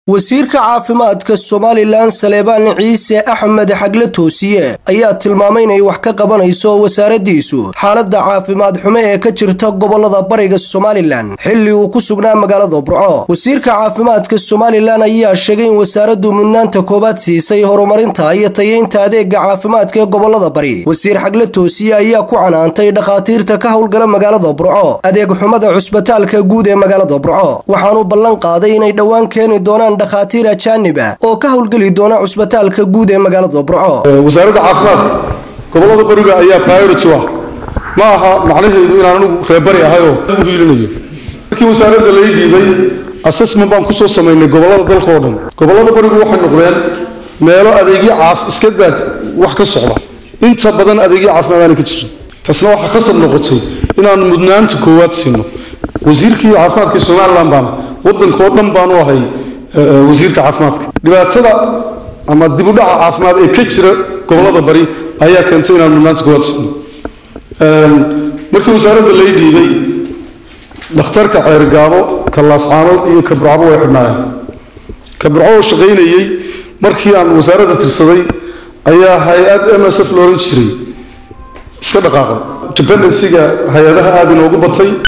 wasiirka caafimaadka somalilan saleebaan ciise axmed xagle toosiye ayaa tilmaamay inay wax ka qabanayso wasaaraddiisu xaaladda caafimaad xumo ee ka jirta gobolada bariga somalilan xilli uu ku sugnaa magaalada burco wasiirka caafimaadka somalilan ayaa sheegay in wasaaraddu mudnaanta koowaad siisay horumarinta iyo tayeynta adeega caafimaadka ee gobolada bari wasiir xagle toosiye ayaa ku canaantay dhakhaatiirta ka howlgala magaalada burco adeeg xumada cusbitaalka guud ee magaalada burco waxaanu ballan qaaday inay dhowaan keeni doonaan dhakhaatiir ajaaniba oo ka howlgeli doona cusbitaalka guud ee magaalada burco wasaaradda caafimaadka gobolada bariga ayaa priority ah ma aha macnaheedu inaan anigu reerbari ahayoo u hiilinayo markii wasaaradda lai dhiibay assessment baan kusoo samaynay gobolada dalka oo dhan gobolada barigu waxay noqdeen meelo adeegyo caaf iska daaj wax ka socda inta badan adeegyo caafimaad aanay ka jirin taasna waxaa khasab noqotay inaan mudnaanta koowaad siino wasiirkii caafimaadka somalilan baana waddankao dhan baanu ahay wasiirka caafimaadka dhibaatada ama dibudhaca caafimaad ee ka jira gobolada bari ayaa keentay inaan mudnaanta koowaad siino markii wasaaradda lai dhiibay dhakhtarka ceergaabo ka laascaanood iyo ka burcabo way xidhnaayeen ka burco oo shaqaynayey markii aan wasaaradda tirsaday ayaa hay-ad m s f la odhan jiray iska dhaqaaqday dependencyga hay-adaha aada inoogu batay